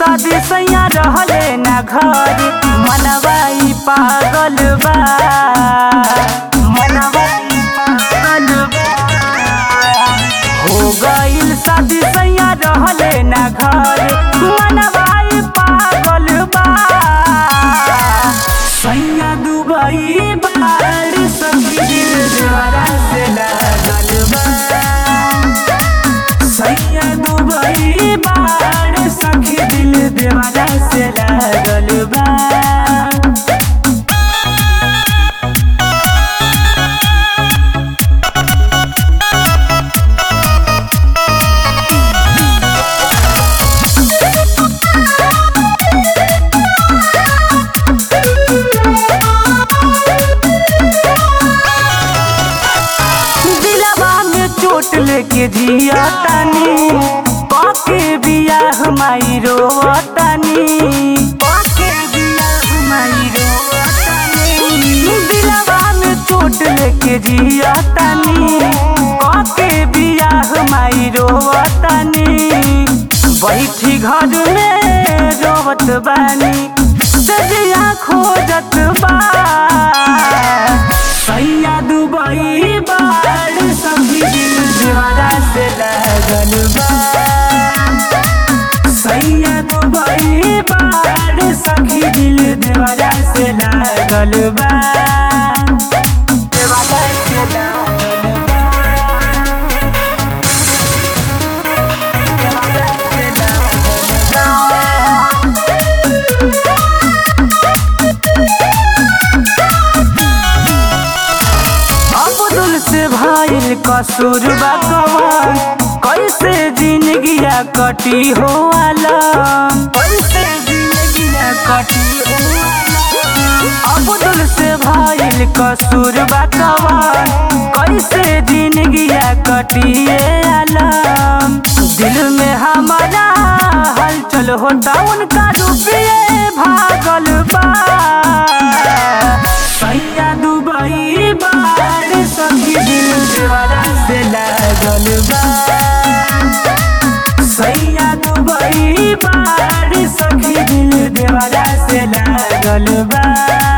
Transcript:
शादी सैया रहले ना घर मनवा ई पागल बा मनवा ई पागल बा हो गइल शादी सैया रहले ना घर मनवा ई पागल बा सैया दुबई बाड़ सभी दिल द्वारा से लागल बा सैया दुबई बाड़ सखी दिल देवाला से लागल बा दिलवा में चोट लेके जिया तानी पाके बियाह माई रोवतानी पाके बियाह माई रोवतानी दिलवा में चोट लेके जिया तानी पाके बियाह माई रोवतानी बैठी घर में रोवत बानी सजिया खोजत बा सैया दुबई बाड़ सभी दिल दीवारा से लागल बा सैया दुबई बाड़ सखी दिल दीवारा से लागल बा दीवारा से लागल बा। दीवारा से लागल बा। अब्दुल से भाईल कसूर बकवान कैसे जिंदगिया कटी हो आलम कैसे जिंदगिया कटी हो आलम। अब्दुल से भाईल कसूर बकवान कैसे जिंदगिया कटी आलम दिल में हमारा हलचल होता उनका रुपये भागल बा सैया दुबई बाड़ सखी दिल दीवारा से लागल बा सैया दुबई बाड़ सखी दिल दीवारा से लागल बा